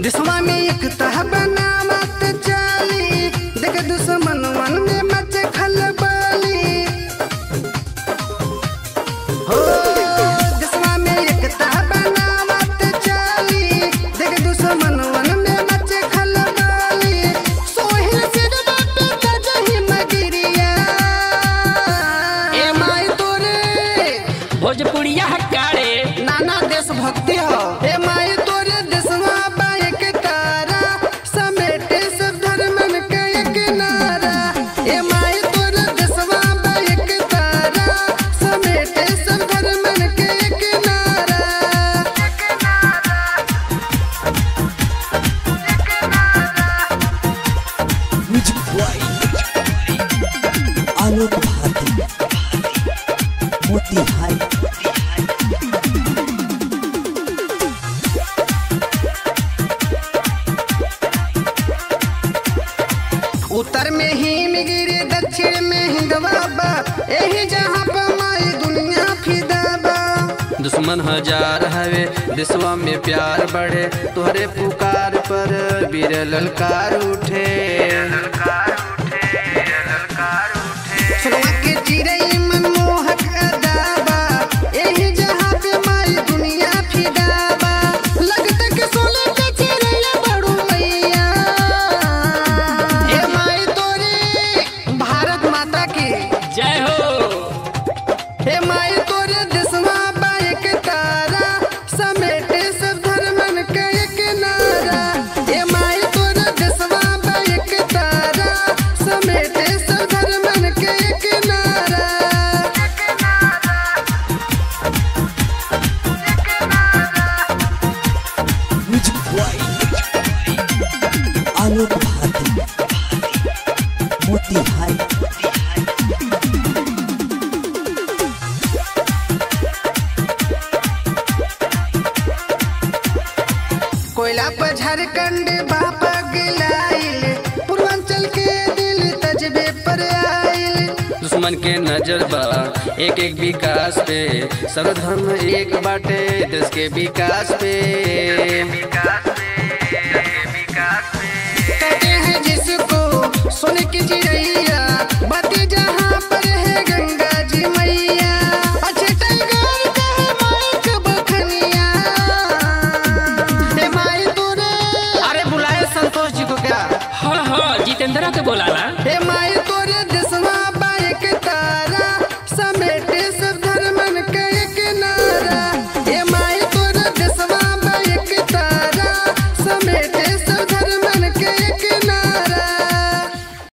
दिसवा में एक तह बनावत चाली देख दुश्मन मन में मच खलबली हो दिसवा में एक तह बनावत चाली देख दुश्मन मन में मच खलबली सोहिल सिर बाटे तजही मगिरिया ए माई तोरे भोजपुरिया हकारे नाना देश भक्ति हो हे माई तोरे देशवा बाइक तारा समेटे सब धर्मन के एक नारा हे माई तोरे देशवा बाइक तारा समेटे सब धर्मन के एक नारा म्यूजिक बॉय आलोक भारती मोतिहारी उत्तर में हिमगिरी दक्षिण में हिंदवाबा यही जहाँ पर माई दुनिया फिदाबा दुश्मन हजार हवे दिसवा में प्यार बढ़े तुहरे पुकार पर वीर ललकार उठे सुरवा के चिड़ै मनमोहक अदाबा यही जहाँ पे माई दुनिया फिदाबा लगता के सोले के चिड़ैया बड़ू मैया ए माई तोरे भारत माता की जय हो हे माई तोरे देशवा बाइक तारा समेटे सब धर्मन के एक नारा हे माई तोरे देशवा बाइक तारा समेटे सब धर्मन के एक नारा म्यूजिक बॉय आलोक भारती मोतिहारी कोयला पर झारखंड बापा गिलाइल पूर्वांचल के दिल तजबे पर आइल दुश्मन के नजर बा एक एक विकास पे सब धर्म एक बाटे देश के विकास पे कहते हैं जिसको सोने की चिड़ैया बातें जहाँ पर है गंगा जी मैया अच्छे टाइगर का है माइक बखनिया हे माई तूने अरे बुलाए संतोष जी को क्या हाँ हाँ जितेंद्रा के बोलाला हे